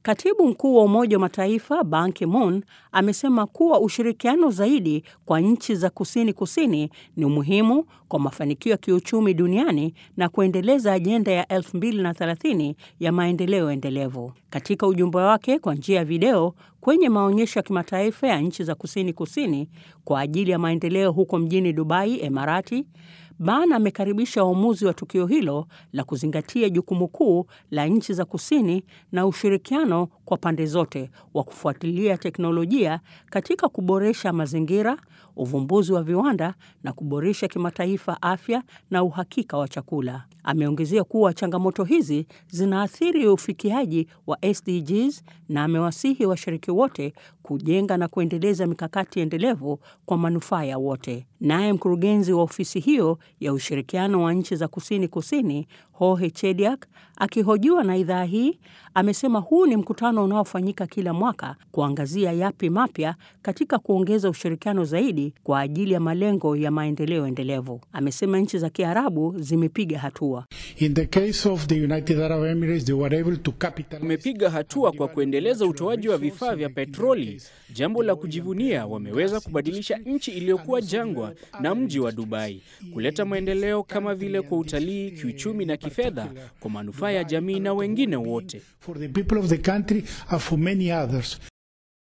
Katibu mkuu wa Umoja wa Mataifa Ban Ki-moon amesema kuwa ushirikiano zaidi kwa nchi za kusini kusini ni muhimu kwa mafanikio ya kiuchumi duniani na kuendeleza ajenda ya 2030 ya maendeleo endelevu. Katika ujumbe wake kwa njia ya video kwenye maonyesho ya kimataifa ya nchi za kusini kusini kwa ajili ya maendeleo huko mjini Dubai, Emarati, Ban amekaribisha uamuzi wa tukio hilo la kuzingatia jukumu kuu la nchi za kusini na ushirikiano kwa pande zote wa kufuatilia teknolojia katika kuboresha mazingira, uvumbuzi wa viwanda na kuboresha kimataifa afya na uhakika wa chakula. Ameongezea kuwa changamoto hizi zinaathiri ufikiaji wa SDGs na amewasihi washiriki wote kujenga na kuendeleza mikakati endelevu kwa manufaa ya wote. Naye mkurugenzi wa ofisi hiyo ya ushirikiano wa nchi za kusini kusini Hohe Chediak akihojiwa na idhaa hii amesema huu ni mkutano unaofanyika kila mwaka kuangazia yapi mapya katika kuongeza ushirikiano zaidi kwa ajili ya malengo ya maendeleo endelevu. Amesema nchi za Kiarabu zimepiga hatua. In the case of the United Arab Emirates, they were able to capitalize. Wamepiga hatua kwa kuendeleza utoaji wa vifaa vya petroli, jambo la kujivunia. Wameweza kubadilisha nchi iliyokuwa jangwa na mji wa Dubai, kuleta maendeleo kama vile kwa utalii, kiuchumi na kifedha kwa manufaa ya jamii na wengine wote. For the people of the country and for many others.